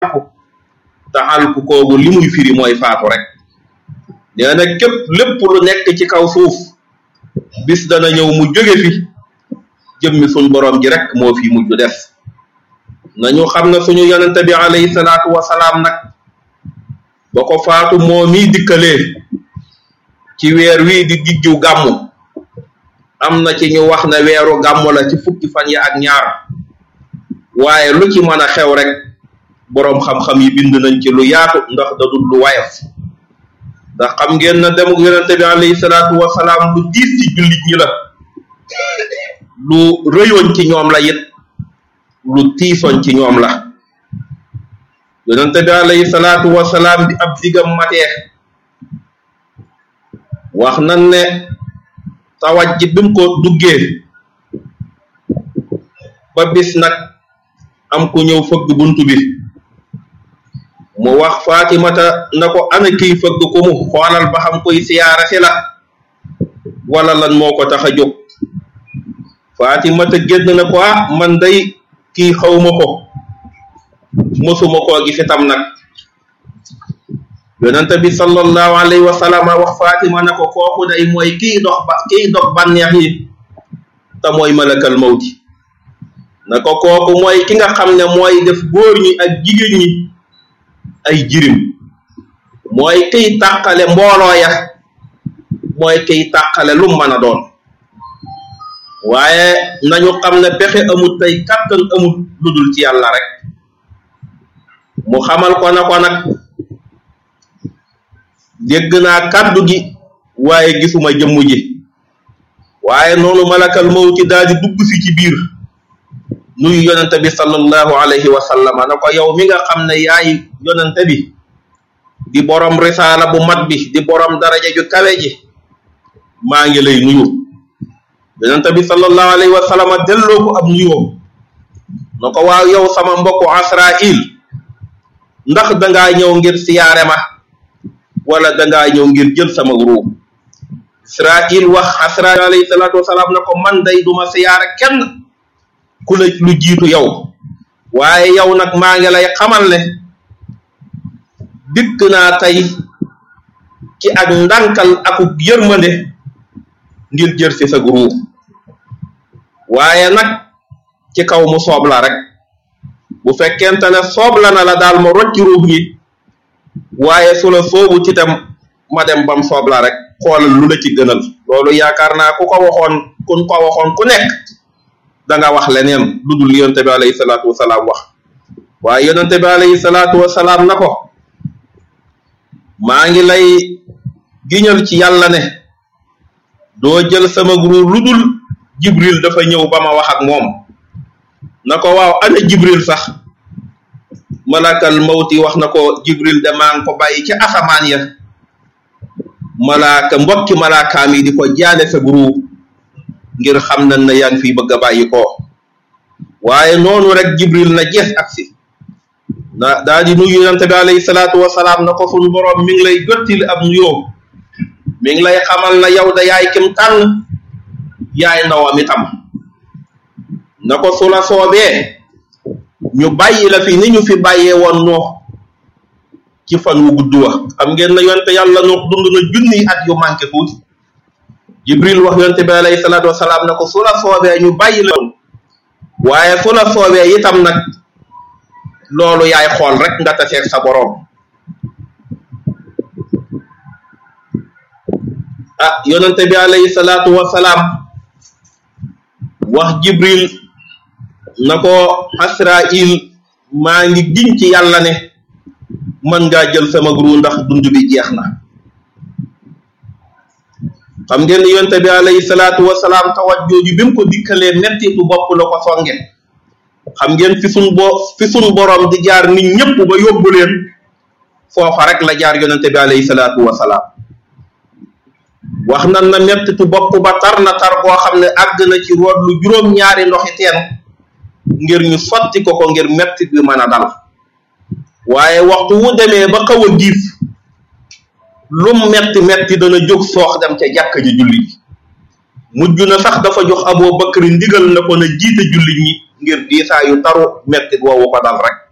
taxal ku koogu li muy firi mooy faatu rek nee na képp lépp lu nekk ci kaw suuf bis dana ñëw mu jóge fi jëmmi suñ borom ji rek moo fi mujj des nañu xam ne suñu yonente bi alayhi salaatu wasalaam nag ba ko faatu moo mii dikkalee ci weer wii di diggu gàmmu am na ci ñu wax ne weeru gàmmu la ci fukki fan yi ak ñaar waaye lu ci mën a xew rek boroom xam-xam yi bind nañ ci lu yaatu ndax da dul lu wayaf ndax xam ngeen na demuk yonente bi alayhi salaatu wasalaam lu diis ci jullit ñi la lu rëyoon ci ñoom la it lu tiisoon ci ñoom la yonente bi alayhi salaatu wasalaam bi ab digam matee wax nan ne tawaj ji bi mu ko duggee ba bis nag am ku ñëw fëgg buntu bi mu wax Fatimata na ko ana kiy fëgg ku mu xoolal ba xam koy siyaara si la wala lan moo ko tax a jóg Fatimata génn na ko ah man day kii xawma ko mosuma koo gis itam nag yonente bi sallallahu alayhi wa sallam wax Fatima na ko kooku day mooy kiy dox ba kiy dox bànneex yi te mooy malakal mawti na ko kooku mooy ki nga xam ne mooy def góor ñi ak jigéen ñi ay jirim mooy kiy tàqale mbooloo ya mooy kiy tàqale lu mën a doon waaye nañu xam ne pexe amul tey kàttan amul lu dul ci yàlla rek mu xamal ko na ko nag dégg naa kàddu gi waaye gisuma jëmm ji waaye noonu malakal mawti daal di dugg si ci biir nuyu yonente bi sallallahu alayhi wa sallam na ko yow mi nga xam ne yaay yonente bi di borom risaala bu mat bi di borom daraja ju kawe ji maa ngi lay nuyu yonente bi sallallahu alayhi wa sallam delloo ko ab nuyoo na ko waaw yow sama mbokku Asrail ndax dangaa ñëw ngir siyaare ma wala dangaa ñëw ngir jël sama ruub Israil wax Asrail alayhi salaatu wasalaam na ko man day duma siyaare kenn ku la lu jiitu yow waaye yow nag maa ngi lay xamal ne dikk naa tey ci ak ndànkal aku yërmande ngir jër si sa ruub waaye nag ci kaw mu soob la rek bu fekkente ne soob la na la daal ma rocci ruux gi waaye su la soobu ci tam ma dem bam soob la rek xoolal lu la ci gënal loolu yaakaar naa ku ko waxoon kun ko waxoon ku nekk da nga wax leneen lu dul yonente bi alayhi salaatu wasalaam wax waaye yonente bi alayhi salaatu wasalaam na ko maa ngi lay giñal ci yàlla ne doo jël sama guru lu dul jibril dafa ñëw ba ma wax ak moom na ko waaw ana jibril sax malakal mawti wax na ko jibril de maa ngi ko bàyyi ci asamaan ya malaaka mbokki malaakaam yi di ko jaale sa guru ngir xam nañ ne yaa ngi fiy bëgg a bàyyi ko waaye noonu rek jibril na jees aksi na daa di nuyu yonente bi alayhi salaatu wasalaam na ko suñ boroom mi ngi lay jottili ab nuyoo mi ngi lay xamal na yow da yaay kim tànn yaay ndawam itam na ko su la soobee ñu bàyyi la fi ni ñu fi bàyyee woon noox ci fan wu gudd wa xam ngeen na yonte yàlla noox dund na junniy at yu manqué tuuti jibril wax yonte bi alayhi salaatu wasalaam na ko su la soobee ñu bàyyi la waaye su la soobee itam nag loolu yaay xool rek nga taseeg sa boroom ah yonente bi alayhi salaatu wasalaam wax jibril na ko Asrail maa ngi giñ ci yàlla ne mën ngaa jël sama guru ndax dund bi jeex na xam ngeen ni yonte bi alayhi salaatu wasalaam tawat jooju bi mu ko dikkalee mettitu bopp la ko songe xam ngeen fi sun bo fi sun borom di jaar nit ñëpp ba yóbbu leen foofa rek la jaar yonente bi alayhi salaatu wasalaam wax nan na mettitu bopp ba tar na tar boo xam ne àgg na ci root lu juróom ñaari ndoxi teen ngir ñu sotti ko ko ngir mettit bi mën a dal waaye waxtu wu demee ba xaw a giif lum metti metti dana jóg soox dem ca jàkka ji julli ji mujj na sax dafa jox Abu Bakr ndigal na ko na jiite jullit ñi ngir diisaa yu taru mettit woowu ko dal rek